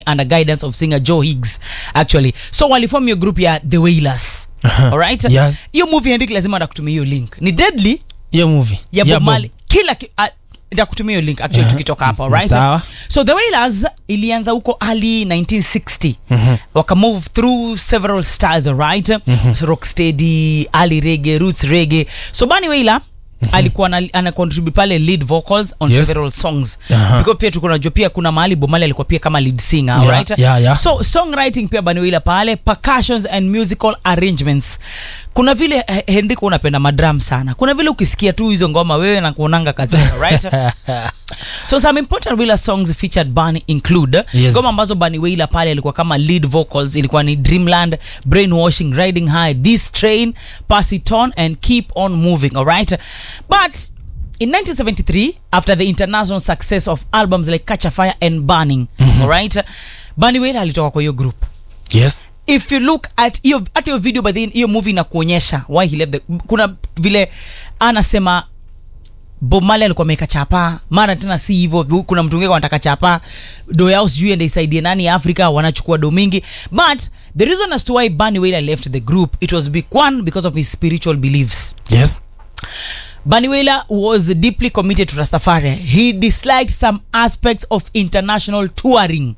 under guidance of singer Joe Higgs actually so waliform hiyo group ya The Wailers Aha. alright Yes. hiyo movie Henrik lazima ndakutumia hiyo link ni deadly hiyo movie ya Ya Bob Bob. Marley kila ki, uh, ndakutumia hiyo link actually Aha. tukitoka hapa S- alright sawa. so The Wailers ilianza huko early 1960 Mhm. waka move through several styles alright so rocksteady early reggae roots reggae so Bunny Wailer alikuwa ana, ana contribute pale lead vocals on Yes. several songs Aha. because pia tuko najua pia kuna mahali Bomali alikuwa pia kama lead singer Yeah, alright yeah, yeah. so songwriting pia Bunny Wailer pale percussions and musical arrangements kuna vile eh, Henrik unapenda madram sana kuna vile ukisikia tu hizo ngoma wewe na kuonanga katika right so some important Wailer songs featured Bunny include Yes. ngoma ambazo Bunny Wailer pale alikuwa kama lead vocals ilikuwa ni Dreamland, Brainwashing, Riding High, This Train, Pass It On and Keep On Moving, alright? But in 1973, after the international success of albums like Catch a Fire and Burning, alright? Bunny Wailer alitoka kwa hiyo group yes if you look at hiyo hata hiyo video by the hiyo movie inakuonyesha why he left the, kuna vile anasema Bob Marley alikuwa ameweka chapa mara tena si hivyo kuna mtu mwingine anataka chapa do yao sijui ende isaidie nani Afrika wanachukua do mingi but the reason as to why Bunny Wailer left the group it was big one because of his spiritual beliefs yes Bunny Wailer was deeply committed to Rastafari he disliked some aspects of international touring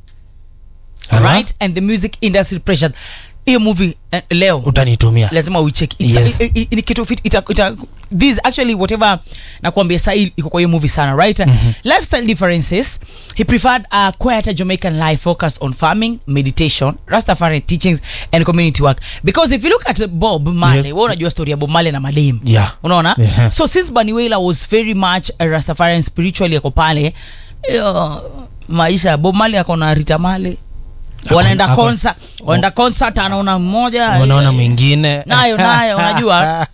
Aha. right and the music industry pressure hiyo movie uh, leo utanitumia lazima uicheck Yes. I- I- ni kitu fit ita, ita, this actually whatever nakwambia sahii iko kwa hiyo movie sana right lifestyle differences he preferred a quieter jamaican life focused on farming meditation rastafari teachings and community work because if you look at bob marley Yes. wewe unajua story ya bob marley na madem Yeah. unaona Yeah. so since Bunny Wailer was very much a rastafarian spiritually ako pale yo, maisha ya bob marley ako na rita marley Ako- wanaenda ako- concert wanaenda concert anaona mmoja unaona mwingine nayo nayo unajua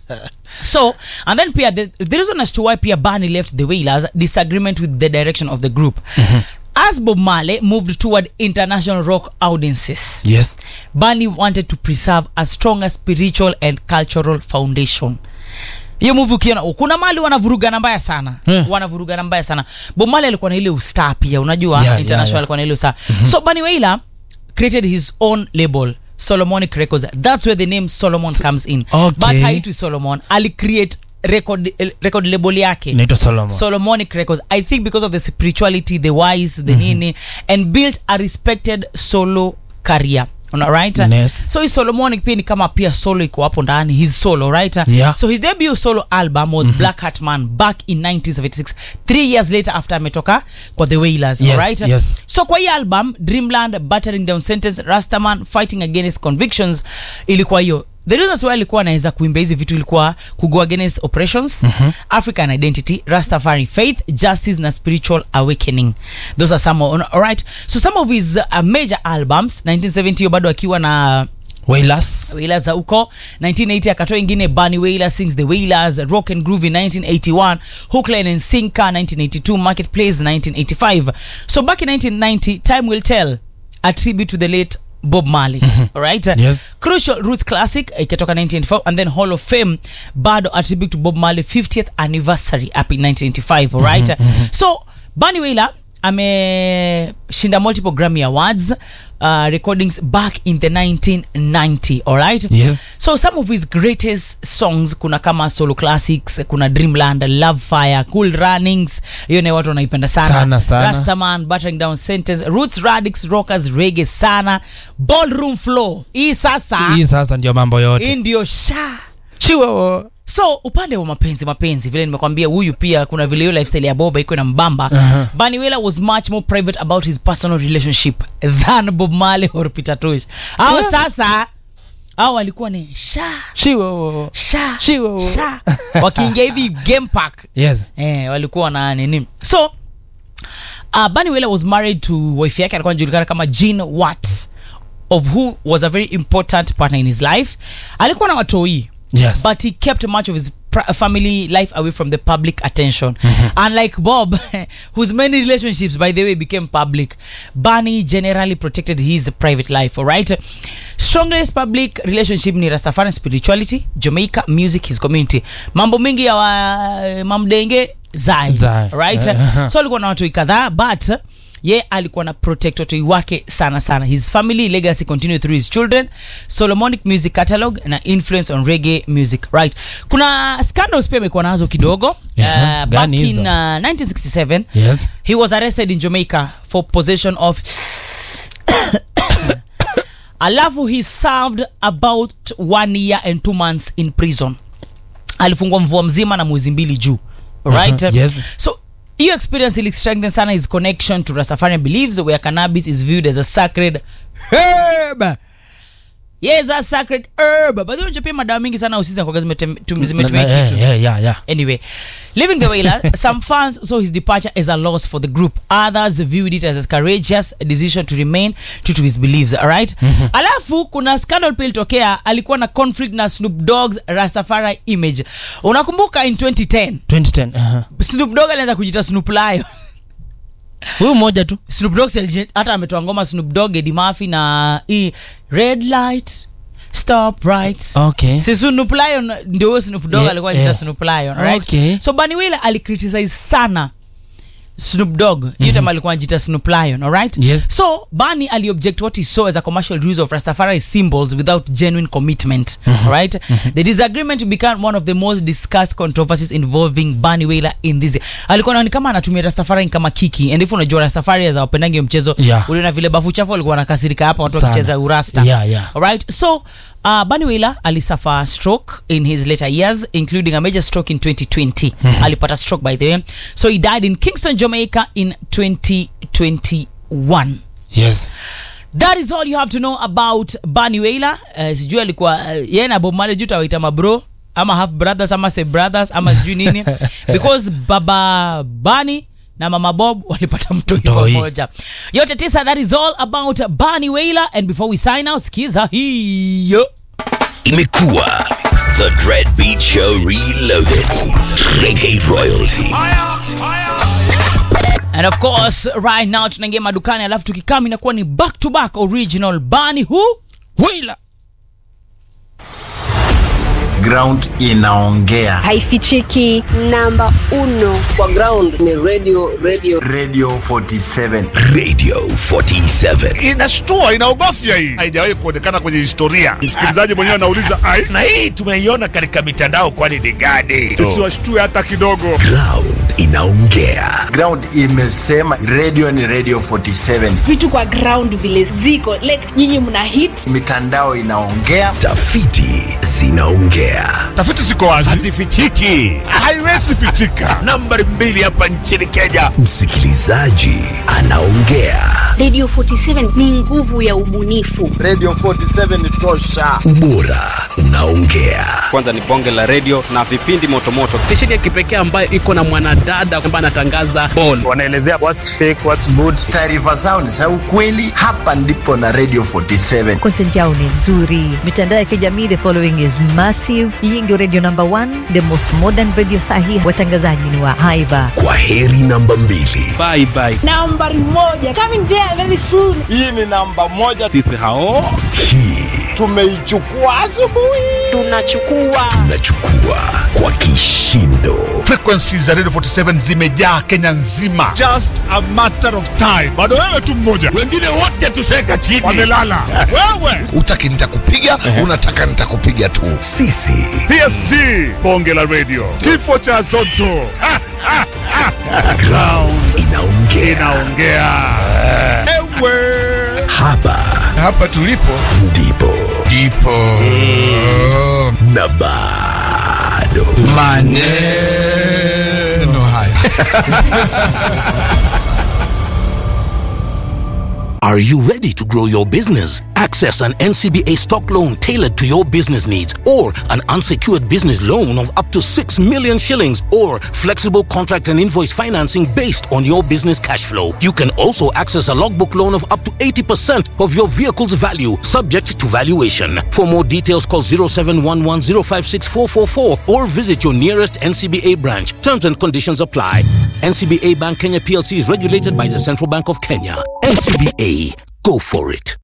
so and then pia the, the reason as to why pia Bunny left the Wailers disagreement with the direction of the group as Bob Marley moved toward international rock audiences yes Bunny wanted to preserve a stronger spiritual and cultural foundation hiyo movie ukiona kuna mali wanavurugana mbaya sana Hmm. wanavurugana mbaya sana Bob Marley alikuwa na ile ustar pia unajua Yeah, yeah, international yeah. alikuwa na ile ustar so Bunny Wailer created his own label Solomonic Records that's where the name Solomon comes in Okay. but haitwi Solomon ali create record record label yake inaitwa solomon solomonic records i think because of the spirituality the wise the nini and built a respected solo career right Yes. so his solomonic pia ni kama pia solo iko hapo ndani his solo right Yeah. so his debut solo album was black hat man back in 1976 three years later after ametoka kwa the wailers Yes, right yes. so kwa hii album dreamland battering down sentence rastaman fighting against convictions ilikuwa hiyo the reasons why alikuwa anaweza kuimba hizi vitu ilikuwa kugo against oppressions african identity rastafari faith justice na spiritual awakening those are some of- alright so some of his uh, major albums 1970 hiyo bado akiwa na Wailers Wailers za huko 1980 akatoa ingine Bunny Wailer sings the Wailers Rock and Groove in 1981 Hookline and Sinker 1982 Marketplace 1985 so back in 1990 time will tell a tribute to the late Bob Marley alright Yes. Crucial Roots Classic ikatoka 1984 and then Hall of Fame bado a tribute to Bob Marley 50th anniversary up in 1985 alright so Bunny Wailer ameshinda multiple Grammy Awards uh, recordings back in the 1990 alright Yes. so some of his greatest songs kuna kama solo classics kuna dreamland love fire cool runnings hiyo nayo watu wanaipenda sana, Sana, sana. rastaman battering down sentence roots radix rockers reggae sana ballroom flow hii sasa hii sasa ndio mambo hii yote ndio sha chiwo so upande wa mapenzi mapenzi vile nimekwambia huyu pia kuna vile hiyo lifestyle ya boba iko na mbamba Aha. Bunny Wailer was much more private about his personal relationship than Bob Marley or Peter Tosh au Yeah. sasa au walikuwa ni sha chiwo sha Shiwo. sha wakiingia hivi game park yes eh, walikuwa na nini so uh, Bunny Wailer was married to wife yake alikuwa anajulikana kama Jean Watts of who was a very important partner in his life alikuwa na watoi yes but he kept much of his pr- family life away from the public attention unlike bob whose many relationships by the way became public bunny generally protected his private life all right strongest public relationship ni rastafarian spirituality jamaica music his community mambo mingi ya wa, mamdenge zai Zai. right Uh-huh. so alikuwa na watu kadhaa but ye alikuwa na protect watoi wake sana sana his family legacy continue through his children solomonic music catalog na influence on reggae music right kuna scandals pia amekuwa nazo kidogo Yeah, uh, back gani in hizo? uh, 1967 Yes. he was arrested in jamaica for possession of alafu he served about one year and two months in prison alifungwa mvua mzima na mwezi mbili juu right Mhm, yes. so hiyo experience ili strengthen sana his connection to rastafarian beliefs where cannabis is viewed as a sacred herb yes a sacred herb but unajua pia madawa mingi sana usisi kwa zimetumia Yeah, kitu yeah, yeah, yeah. Anyway, leaving the whaler, some fans saw his departure as a loss for the group. Others viewed it as a courageous decision to remain true to his beliefs. Alright? Alafu kuna scandal pia ilitokea, alikuwa na conflict na Snoop Dogg's Rastafari image. Unakumbuka in 2010 2010 aha. Snoop Dogg alianza kujita Snoop Lion. huyu mmoja tu Snoop Dogg si aliji- hata ametoa ngoma Snoop Dogg, Eddie Murphy na hii red light stop right okay si Snoop Lion ndio huyo Snoop Dogg Yeah, alikuwa anaitwa yeah. Snoop Lion right Okay. so Bunny Wailer alicriticize sana Snoop Dogg hiyo time alikuwa anajiita Snoop Lion alright Yes. so Bunny aliobject what he saw as a commercial use of Rastafari symbols without genuine commitment right the disagreement became one of the most discussed controversies involving Bunny Wailer in this alikuwa anaona kama anatumia Rastafari kama kiki and if unajua Rastafari as wapendangi hiyo mchezo Yeah. uliona vile bafu chafu walikuwa wanakasirika hapa watu Sana. wakicheza urasta Yeah, yeah. Alright, so uh, Bunny Wailer alisuffer stroke in his later years, including a major stroke in 2020. Alipata stroke by the way. So he died in Kingston, Jamaica in 2021. yes That is all you have to know about Bunny Wailer. Uh, sijui alikuwa uh, yeye na Bob Marley juu tawaita mabro ama half brothers ama say brothers ama sijui nini because baba Bunny na mama Bob walipata mtoi Mtoi. pamoja. Yote tisa, that is all about Bunny Wailer and before we sign out, sikiza hiyo. Imekuwa The Dread Beat Show Reloaded. Reggae Royalty. And of course, right now tunaingia madukani alafu tukikam inakuwa ni back to back original Bunny who? Wailer. ground inaongea haifichiki namba uno kwa ground ni radio radio radio 47 Radio 47. inashtua inaogofya hii haijawahi kuonekana kwenye historia msikilizaji mwenyewe anauliza ai Na hii tumeiona katika mitandao kwani ni gani? tusiwashtue hata kidogo Ground inaongea. ground imesema radio ni radio 47 vitu kwa ground vile ziko like nyinyi mna hit mitandao inaongea Tafiti zinaongea. tafiti ziko wazi Hazifichiki. haiwezi pichika Nambari mbili hapa nchini Kenya. Msikilizaji anaongea. Radio 47 ni nguvu ya ubunifu. radio 47 tosha Ubora unaongea. kwanza ni bonge la redio na vipindi motomoto stesheni ya kipekee ambayo iko na mwanadada ambaye anatangaza ball wanaelezea what's fake what's good taarifa zao ni za ukweli hapa ndipo na radio 47 content yao ni nzuri mitandao ya kijamii the following is massive hii ndio radio number one the most modern radio sahi watangazaji ni wa haiba Kwa heri namba mbili. bye bye nambari moja coming there very soon hii ni namba moja sisi hao Hii tumeichukua asubuhi Tunachukua tunachukua kwa kishindo. frequency za radio 47 zimejaa kenya nzima just a matter of time bado wewe tu mmoja Wengine wote tuseka chini. wamelala wewe Utaki nitakupiga, unataka nitakupiga tu. Sisi psg bonge la radio kifo cha zoto Ha, ha, ha. ground inaongea. inaongea ewe Hapa hapa tulipo ndipo ndipo na bado maneno haya Are you ready to grow your business? Access an NCBA stock loan tailored to your business needs or an unsecured business loan of up to 6 million shillings or flexible contract and invoice financing based on your business cash flow. You can also access a logbook loan of up to 80% of your vehicle's value subject to valuation. For more details call 0711056444 or visit your nearest NCBA branch. Terms and conditions apply. NCBA Bank Kenya PLC is regulated by the Central Bank of Kenya. NCBA, go for it.